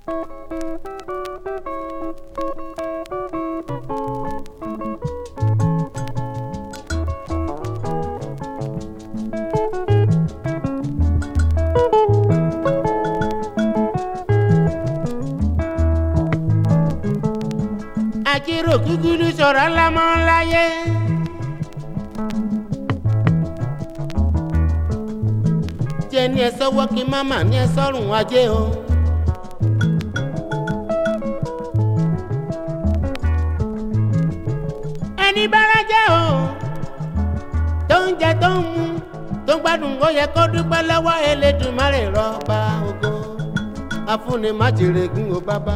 àjírò gúgúrú sọ̀rọ̀ lámọ́ láyé. jẹ́ ní ẹ sọ́wọ́ kí máma ní ẹ sọ́rùn ajé o. ẹni bára jẹ́ o tó ń jẹ tó ń mu tó ń gbádùn ó yẹ kó dúpẹ́ lọ́wọ́ Elédùmarè rọ́bà ògo afúnni má jèrè gún o bàbá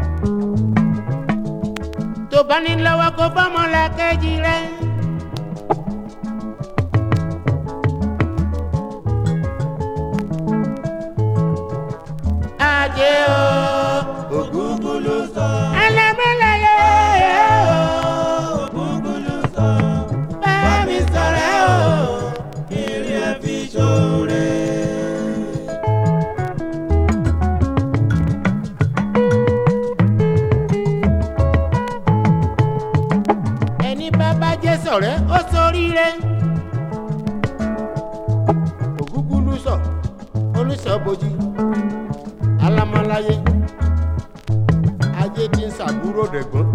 tó bá ní lọ́wọ́ kó fọ́mọ la kejì rẹ̀. ajé o Ògúngúlú sọ, ẹlẹ́mẹ́lẹ́yẹ o Ògúngúlú sọ, bá mi sọ̀rẹ́ o. kiri ẹ fi ṣoore. ẹni bá bá jẹ́ sọ̀rẹ́ ó ṣoríire. ògúngúlú sọ oníṣọ́bojì alámọ́láyé ajé tí ń ṣàbúrò dẹ̀gbọ́n.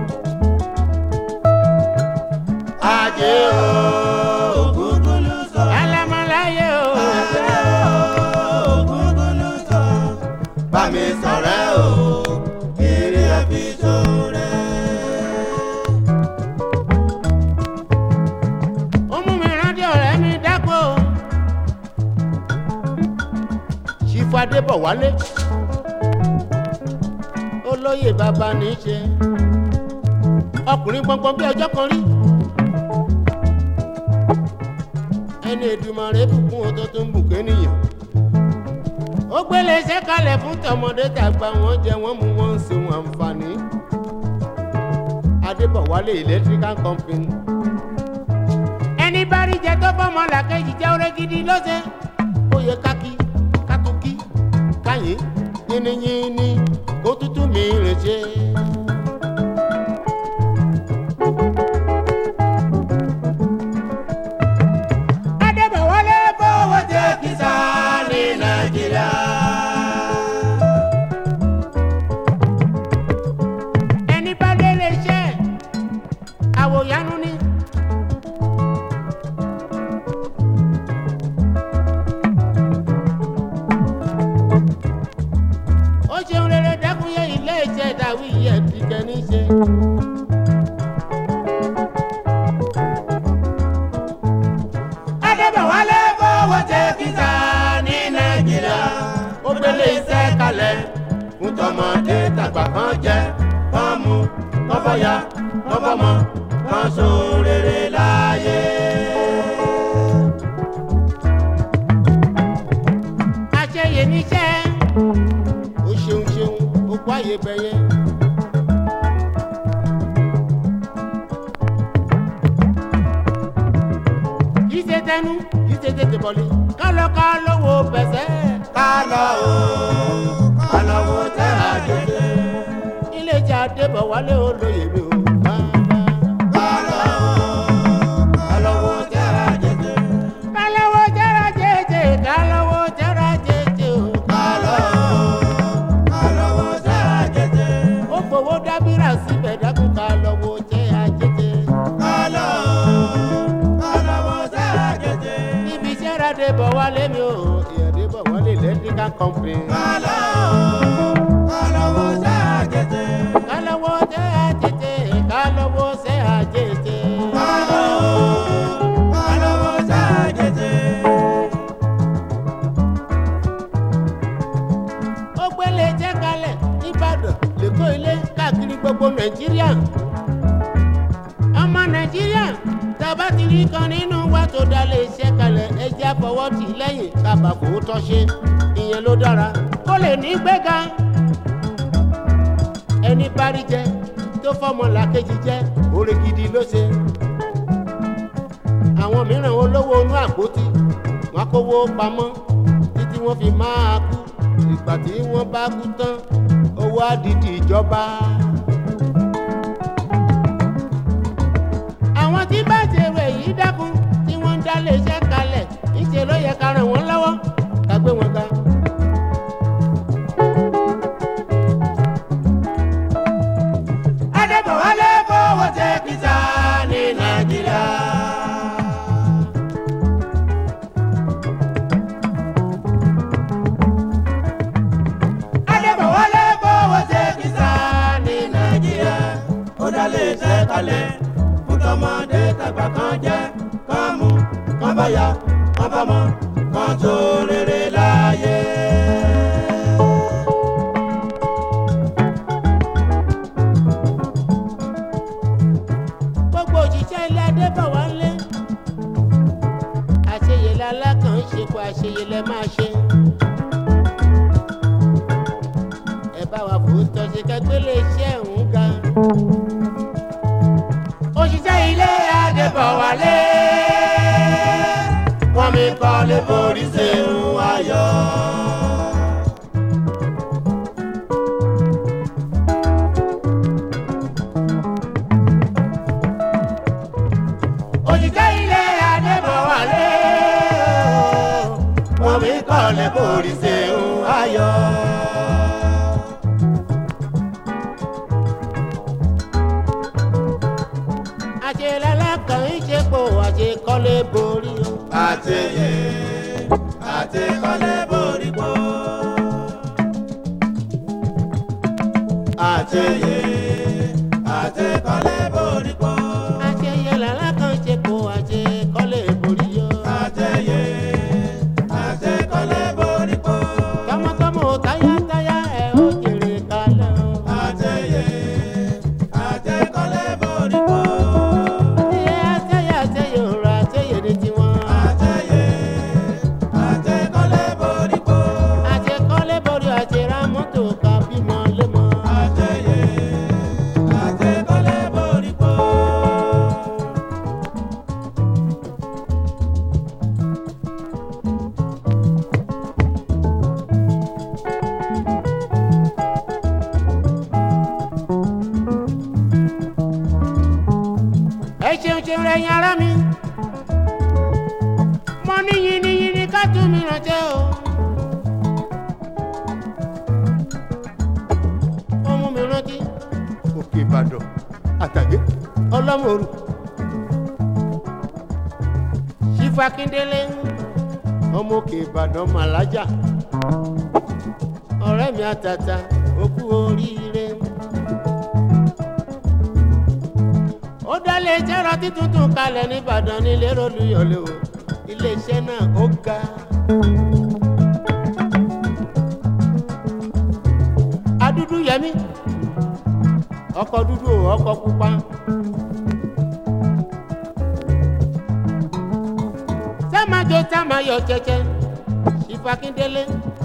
Ajé o, Ògúngúlú sọ, alámọ́láyé o. ajé o, Ògúngúlú sọ, bá mi sọ̀rẹ́ o, kiri ẹ fi ṣoore. ó mú mi rántí ọ̀rẹ́ mi dákò. ṣífù adébọ̀wálé olóyè bàbá ní í ṣe ọkùnrin gbọ̀ngbọ̀n bí ọjọ́ kan rí ẹni Èdùmàrè bùkún ọtọ tó ń bùkún ènìyàn ó gbélé iṣẹ́ kalẹ̀ fún tọmọdé tàgbà wọ́n jẹ wọ́n mú wọn ń ṣeun àǹfààní adébọ̀wálé electrical company ẹni bá rí jẹ tó fọmọ làkejì jẹ oore gidi lọ́sẹ̀ ó yẹ kákí kátókí káyé yínníyínní kó tútù mi rìn ṣe. adébọ̀wálé fọwọ́ jẹ kìsà ní nàìjíríà. ẹni bá délé iṣẹ́ àwòyánú ni. ó ṣeun rere dákúnyé ilé iṣẹ́ ìdáwí yẹ ti kẹ́ni ṣe. adébọ̀wálé fọwọ́ jẹ kìsà ní nàìjíríà ó gbélé iṣẹ́ kalẹ̀ fún tọmọdé tàgbà kan jẹ kán mu kán fọyà kán fọmọ kán ṣoore láyé. àṣeyẹ níṣẹ́ ó ṣeun ṣeun ó kó àyè bẹ̀yẹ. kì í ṣe tẹnu kì í ṣe tètè bọ̀lì kálọ̀ kálọ̀ wo bẹ̀sẹ̀. ká lọ o ká lọ wo tẹ́ àjèjì. ilé ìjà adébọ̀wálé olóyè mi ò bá bá. ká lọ o ká lọ wo tẹ́ àjèjì. kálọ̀wọ́ jẹ́ra jẹ́jẹ́ kálọ̀wọ́ jẹ́ra jẹ́jẹ́ o. ká lọ o ká lọ wo tẹ́ àjèjì. ó fowó dábìrà síbẹ̀ dákun kálọ̀wọ́ jẹ́ àjẹjẹ́. ká lọ o ká lọ wo tẹ́ àjèjì. níbi iṣẹ́ ra adébọ̀wálé mi ò ìyàdébọ̀wálé electrical company. ká lọ o ká lọ wo tẹ́ àjèjì. kálọ̀wọ́ jẹ́ àjẹjẹ́ kálọ̀wọ́ jẹ́ àjẹjẹ́. ká lọ o ká lọ wo tẹ́ àjèjì. ó gbélé jẹ́ kalẹ̀ nìbàdàn lẹ́kọ̀ọ́ ilé káàkiri gbogbo nàìjíríà. ọmọ nàìjíríà tàbá ti rí kan nínú wa tó dá lé iṣẹ́ kalẹ̀ ẹjẹ́ àfọwọ́tì lẹ́yìn kábà kò tọ́ ṣe ìyẹn ló dára kó lè ní gbéga. ẹni bá rí jẹ tó fọmọ làkejì jẹ oore gidi ló ṣe. àwọn mìíràn olówó inú àpótí wọn kówó pamọ́ títí wọ́n fi máa kú ìgbà tí wọ́n bá kú tán wá di ti ìjọba. àwọn tí bá ṣe rẹ̀ yìí dákun tí wọ́n ń dálé iṣẹ́ kalẹ̀ níṣẹ́ ló yẹ ká ràn wọ́n lọ́wọ́ ká gbé wọn ga. adébọ̀wálé fowó ṣe kìsà ní nàìjíríà. adébọ̀wálé fowó ṣe kìsà ní nàìjíríà. ó dálé iṣẹ́ kalẹ̀ fún tọmọdé tàgbà kan jẹ́ kán mú kán bá yá kán bá mọ́ kán tó rere láyé. gbogbo òṣìṣẹ́ ilé adébọ̀wálé àṣeyẹlẹ alákàn ń ṣe kó àṣeyẹlẹ máa ṣe. ẹ bá wa fòótọ́ ṣe kẹgbẹ́lé iṣẹ́ òun ga. òṣìṣẹ́ ilé adébọ̀wálé wọ́n mi kọ́ lé borí ṣeun ayọ̀. òṣìṣẹ́ ilé adébọ̀wálé wọ́n mi kọ́ lé borí ṣeun ayọ̀. àṣeyẹlẹ alákàn ń ṣe kó àṣekọ́lé borí o. àtẹyẹ àtẹkọlẹ borí pọ. àtẹyẹ àtẹkọlẹ borí pọ. àṣeyẹlẹ alákàn ń ṣe kó àṣekọ́lé borí o. àtẹyẹ àtẹkọlẹ borí pọ. tọmọtọmọ táyátáyá ẹ ó jèrè kalẹ̀ o. àtẹyẹ àtẹkọlẹ borí pọ. àṣeyẹ àṣeyẹ àṣeyẹ òrò àṣeyẹ ní tiwọn. àtẹyẹ àtẹkọlẹ borí pọ. àṣekọ́lé borí àṣerá mọ́tò ká bímọ lémọ. àtẹyẹ àtẹkọlẹ borí pọ. ẹ ṣeun ṣeun rẹ̀yìn ara mi. mo ní yìnyínyìnyín ká tún mi rántí o. ó mú mi rántí òkè ìbàdàn àtàgé ọlọ́mọ̀ọ́rù. sífù akíndélé ọmọ òkè ìbàdàn màlájà ọ̀rẹ́ mi àtàtà ó kú oríire. ó dálé iṣẹ́ rántí tuntun kalẹ̀ nìbàdàn nílé rólùyọ̀lẹ̀ o iléeṣẹ́ náà ó ga. adúdú yẹmí ọkọ̀ dúdú o ọkọ̀ pupa. sámájọ sámáyọ jẹjẹ ìfakíndélé.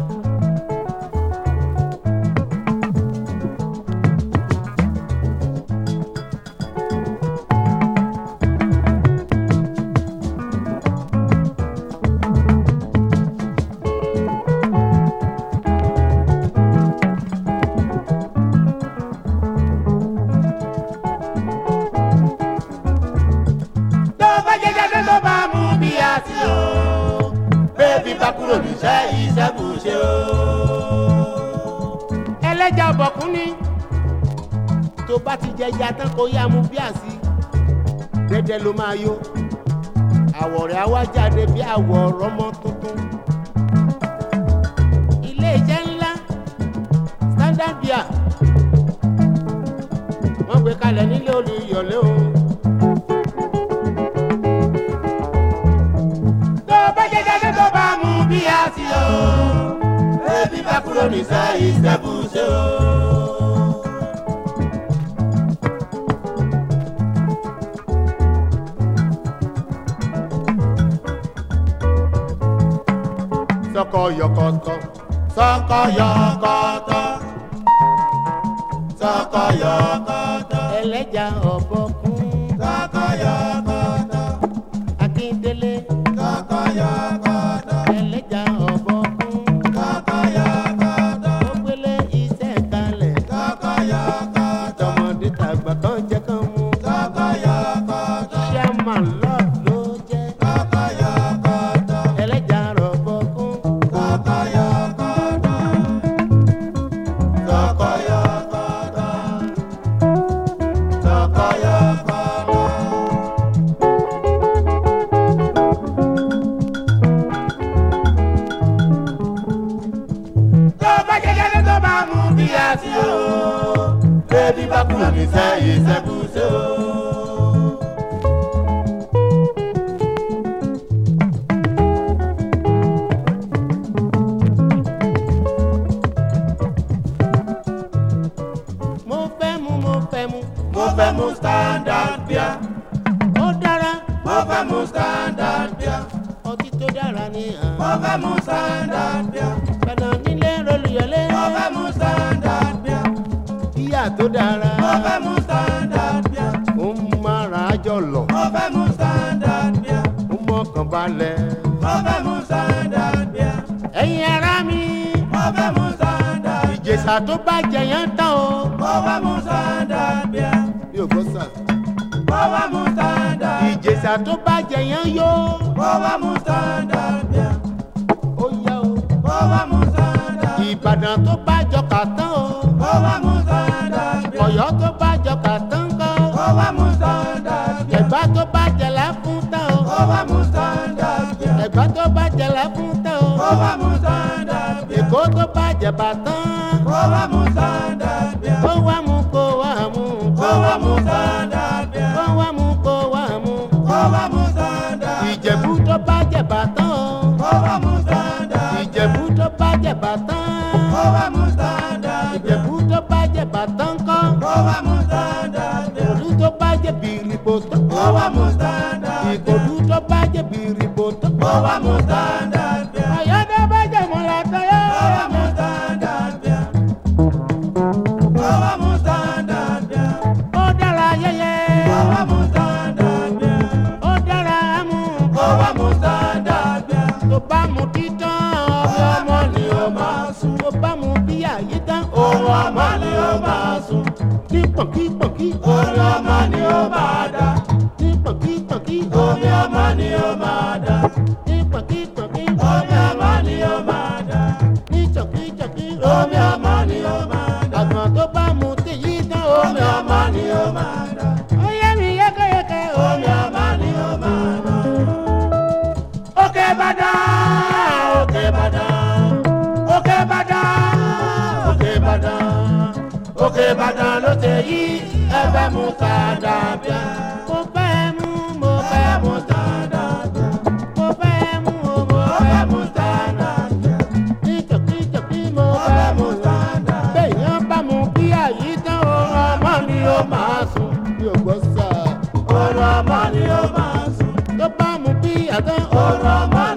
tó bá jẹjẹ tó tó bá mú bí a ti o. bébí bá kúrò níṣẹ́ iṣẹ́ kù ṣe o. ẹlẹ́jà ọ̀bọ̀kún ni tó bá ti jẹja tán kó yá mu bí àsí dẹ́dẹ́ ló máa yó àwọ̀ rẹ̀ á wá jáde bí àwọ̀ ọ̀rọ̀mọ tuntun. ilé iṣẹ́ ńlá standard beer wọ́n gbé kalẹ̀ nílé olùyọ̀lé o. tó bá jẹjẹ tó tó bá mú bí a ti o. bébí bá kúrò níṣẹ́ iṣẹ́ kù ṣe o. sọkọ yọkọtọ sọkọ yọkọtọ sọkọ yọkọtọ ẹlẹ́jà ọ̀bọ̀kún sọkọ yọkọtọ akíndélé sọkọ yọkọtọ ẹlẹ́jà ọ̀bọ̀kún sọkọ yọkọtọ ó gbélé iṣẹ́ kalẹ̀ àti o bébí bá kúrò ní sẹ́yìn sẹ́kùsẹ́ o. mo fẹ́ mu mo fẹ́ mu mo fẹ́ mu standard beer ó dára mo fẹ́ mu standard beer ọtí tó dára ní mo hàn fẹ́ mu standard beer gbẹ̀nà nílé rolùyọlé mo fẹ́ mu standard beer bíyà tó dára mo fẹ́ mu standard beer ó ń mára jọ̀lọ̀ mo fẹ́ mu standard beer ó mọ̀kàn balẹ̀ mo fẹ́ mu standard beer ẹ̀yin ara mi mo fẹ́ mu standard beer ìjẹ̀ṣà tó bá jẹyàn tán o mo fẹ́ mu standard beer mi ò gbọ́ sà mo fẹ́ mu standard ìjẹ̀ṣà tó bá jẹyàn yó mo fẹ́ mu standard beer ó yá o mo fẹ́ mu standard ìbàdàn tó bá jọkà tán o mo fẹ́ mu standard beer ọ̀yọ́ tó bá jọkà tán kọ́ mo fẹ́ mu standard beer ẹ̀gbá tó bá jẹlẹ̀ fún tán o mo fẹ́ mu standard beer ẹ̀gbá tó bá jẹlẹ̀ fún tán o mo fẹ́ mu standard beer èkó tó bá jẹ̀bà tán mo fẹ́ mu standard beer kó wá mú kó wá mú mo fẹ́ mu standard beer kó wá mú kó wá mú mo fẹ́ mu standard beer ìjẹ̀bú tó bá jẹ̀bà tán o mo fẹ́ mu standard beer ìjẹ̀bú tó bá jẹ̀bà tán mo fẹ́ mu standard beer ìjẹ̀bú tó bá jẹ̀bà tán kọ́ mo fẹ́ mu standard beer ìkòlú tó bá jẹ̀ bìrìbò tó mo fẹ́ mu standard beer ìkòlú tó bá jẹ̀ bìrìbò tó mo fẹ́ mu standard beer àyọ̀dé bá jẹ̀ mọ́lá tayọ́ mo fẹ́ mu standard beer mo fẹ́ mu standard beer ó dára yẹyẹ mo fẹ́ mu standard beer ó dára mú mo fẹ́ mu standard beer. tó bá mu títán ọ̀rọ̀ ọmọ ni ó máa sùn tó bá mu bí àyè tán Oorun ọmọ ni ó máa sùn, ní pọ̀nkípọ̀nkí orí ọmọ ni ó máa dá, ní pọ̀nkípọ̀nkí omi ọmọ ni ó máa dá, ní pọ̀nkípọ̀nkí omi ọmọ ni ó máa dá, ní chọ̀kíchọ̀kí omi ọmọ ni ó máa dá, àgbọ̀n tó bá mu tèyí tán omi ọmọ ni ó máa dá, ó yẹ mi yékéyéké omi ọmọ ni ó máa dá. Òkè Ìbàdàn, Òkè Ìbàdàn, Òkè Ìbàdàn, Òkè Ìbàdàn, Òkè Ìbàdàn ló ṣe yí ẹ̀fẹ̀ mú sáadà bíà. mo fẹ́ mú mo fẹ́ Ẹ̀fẹ̀ mú mú sáadà bíà. mo fẹ́ mú o mo fẹ́ mú ní chọ̀kíchọ̀kí mo fẹ́ mú béèyàn bá mu bí àyè tán ọ̀rọ̀ ọmọ ni ó máa sùn mi ò gbọ́ sà Ọ̀rọ̀ ọmọ ni ó máa sùn. tó bá mu bí àtán Ọ̀rọ̀ ọmọ